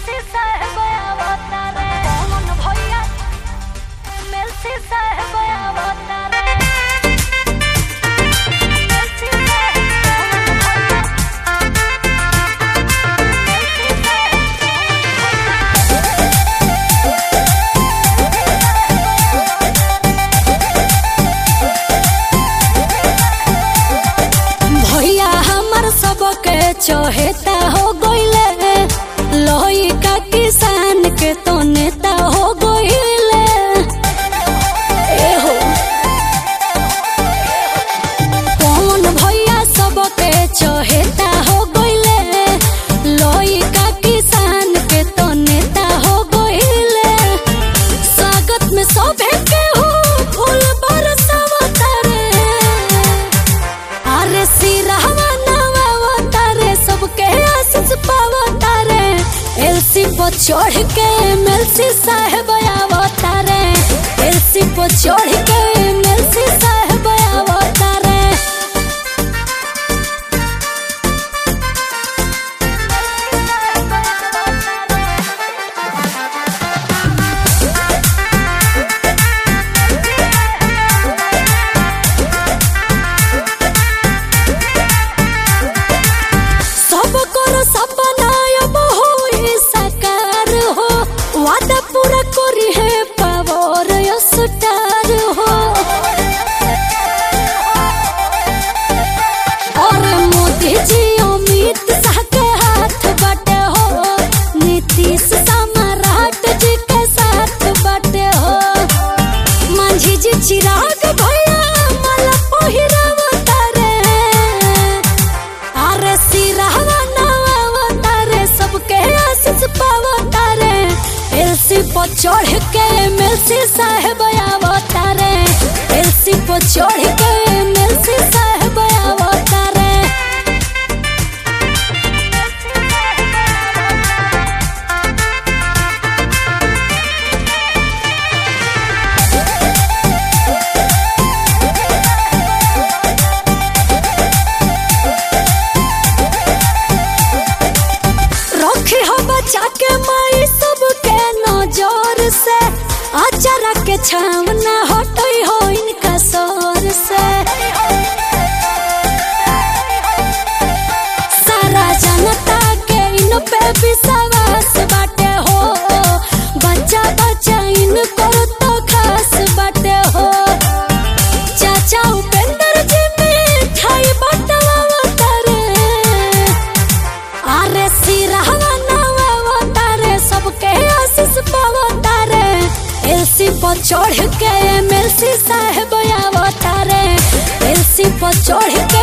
Melsi साहेब अवतारे मन भैया मेलसी साहेब अवतारे मेलसी साहेब मन भैया मेलसी भैया हमर सबके चहेता हो गइले लोही का किसान के तो नेता हो गइले ए हो कौन भैया सबके चहेता हो गइले लोही का किसान के तो नेता हो गइले स्वागत में सभे के हो फूल बरसावता रे अरे सिरहवा नवा तारे सबके आशीष पावा तारे एलसी पर चढ़ के एमएलसी साहेब आवतारे एलसी पर चढ़ के एमएलसी साहेब आवतारे सब करो सपना अब होई साकार हो वादा पूरा करी है पावर स्टार हो और मोदी जी अमित शाह के हाथ बटे हो नीतीश सम्राट जी के साथ बटे हो मांझी जी चिराग भैया माला पहिरावता रे अरे सिरहवा नवा रे सबके आशीष पावता रे एलसी पर चढ़ के एमएलसी साहेब आवता रे एलसी पर चढ़ के एमएलसी साहेब आवता रे रखे हो बचा के माई सबके नजर से अचारा के छावना हटई हो इनका सर से सारा जनता के इन पे विश्वास बाटे हो बच्चा बच्चा इनको तो खास बाटे हो चाचा उपेंद्र जी मिठाई बटवा रे अरे सिरहवा नवा तारे सबके आशीष पावता रे एलसी पर चढ़ के एमएलसी साहेब आवता रे एलसी पर चढ़ के